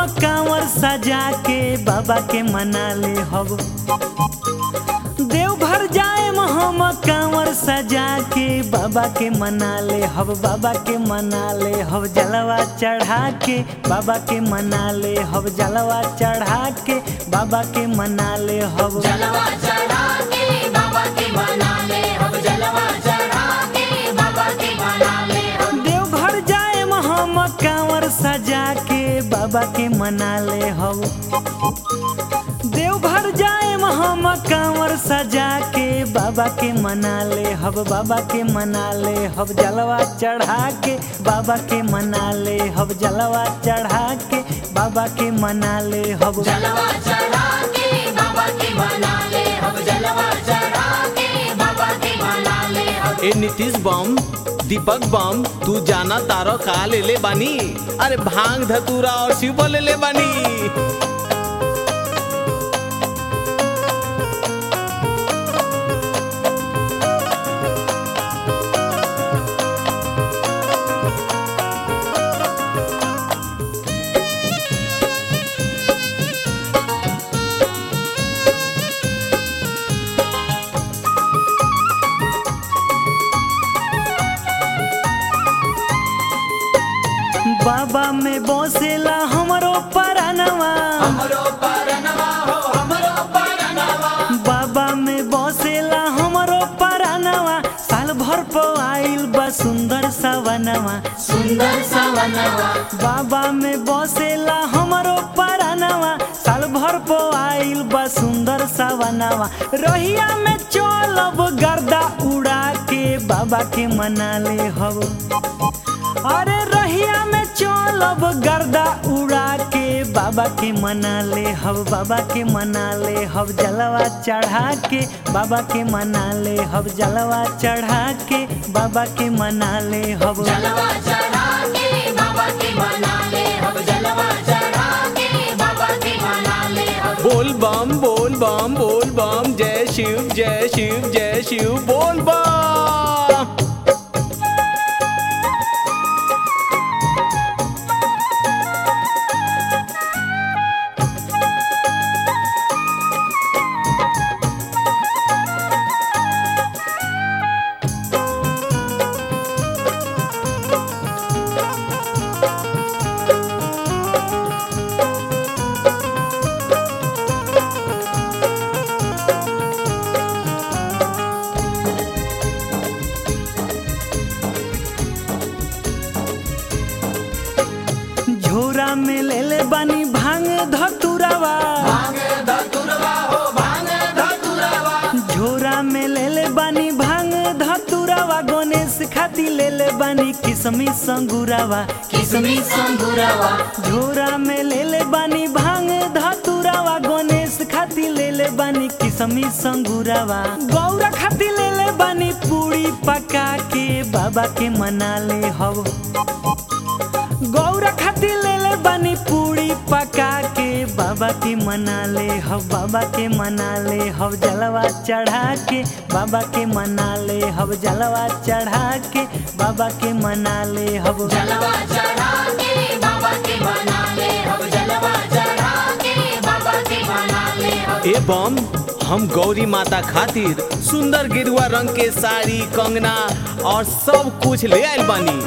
कांवर सजा के बाबा के मना ले हब देवघर जाए हम कांवर सजा के बाबा के मना ले हब बाबा के मना ले हब जलवा चढ़ा के बाबा के मना ले हब जलवा चढ़ा के बाबा के मना ले हब जलवा चढ़ा के बाबा के मना ले अब जलवा चढ़ा के बाबा के मना ले अब देवघर जाए हम कांवर सजा के बाबा के मना ले हब देवघर जाए हम कांवर सजा के बाबा के मना ले हब बाबा के मना ले हब जलवा चढ़ा के बाबा के मना ले हब जलवा चढ़ा के बाबा के मना ले हब जलवा चढ़ा के बाबा के मना ले अब जलवा चढ़ा के बाबा के मना ले अब ए नीतीश बम दीपक बम तू जाना तारो का ले ले बानी अरे भांग धतूरा और शिव ले ले बानी बाबा में बसेला हमरो परनवा हमरो परनवा हो हमरो परनवा बाबा में बसेला हमरो परनवा साल भर पर आइल बा सुंदर सवनवा सुंदर सवनवा बाबा में बसेला हमरो परनवा साल भर पर आइल बा सुंदर सवनवा रहिया में चलब गर्दा उड़ा के बाबा के मना ले हब अरे रहिया में चलब गर्दा उड़ा के बाबा के मना ले हब बाबा के मना ले हब जलवा चढ़ा के बाबा के मना ले हब जलवा चढ़ा के बाबा के मना ले हब जलवा चढ़ा के बाबा के मना ले अब जलवा चढ़ा के बाबा के मना ले अब बोल बम बोल बम बोल बम जय शिव जय शिव जय शिव बोल बम झोरा में ले ले बानी भांग धतुरावा भांग धतुरवा हो भांग धतुरवा झोरा में ले ले बानी भांग धतुरावा गणेश खाती ले ले बानी किसमी संगुरावा किसमी संगुरवा झोरा में ले ले बानी भांग धतुरावा गणेश खाती ले ले बानी किसमी संगुरावा गौरा खाती ले ले बानी पूरी पका के बाबा के मना ले हव गौरा खाती ले ले बानी पूरी पका के बाबा के मना ले हव बाबा के मना ले हव जलवा चढ़ा के बाबा के मना ले हव जलवा चढ़ा के बाबा के मना ले हव जलवा चढ़ा के बाबा के मना ले अब जलवा चढ़ा के बाबा के मना ले अब ए बम हम गौरी माता खातिर सुंदर गेरुआ रंग के साड़ी कंगना और सब कुछ ले आइल बानी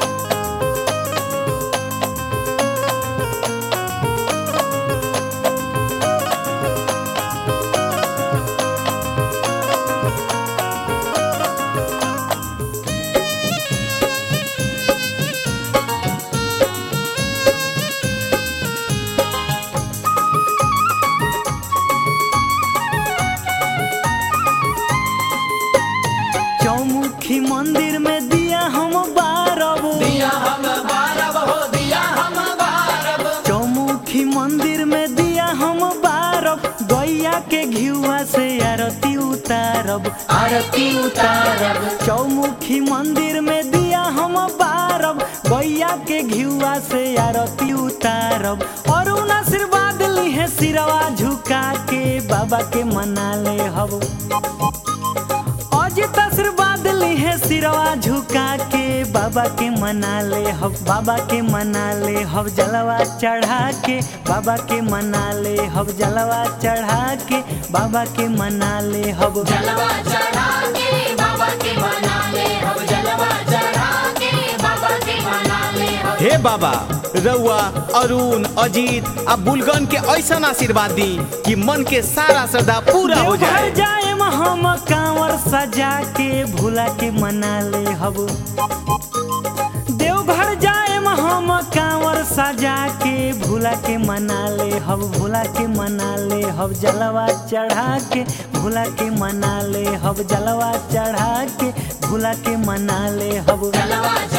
चौमुखी मंदिर में दिया हम बारब दिया हम बारब हो दिया हम बारब चौमुखी मंदिर में दिया हम बारब गैया के घिउआ से आरती उतारब आरती उतारब चौमुखी मंदिर में दिया हम बारब गैया के घिउआ से आरती उतारब और उन आशीर्वाद लिहे सिरवा झुका के बाबा के मना ले हब अजित आशीर्वाद लिहे सिरवा झुका के बाबा के मना ले हब बाबा के मना ले हब जलवा चढ़ा के बाबा के मना ले हब जलवा चढ़ा के बाबा के मना ले हब जलवा चढ़ा के बाबा के मना ले हम जलवा चढ़ा के बाबा के मना ले हम हे बाबा रउआ अरुण अजीत आ बुलगन के ऐसा आशीर्वाद दी कि मन के सारा श्रद्धा पूरा हो देवघर जाए जाए हम कांवर सजा के भूला के मना ले हब देवघर जाए हम कांवर सजा के भूला के मना ले हब भूला के मना ले हब जलवा चढ़ा के भूला के मना ले हब जलवा चढ़ा के भूला के मना ले हब जलवा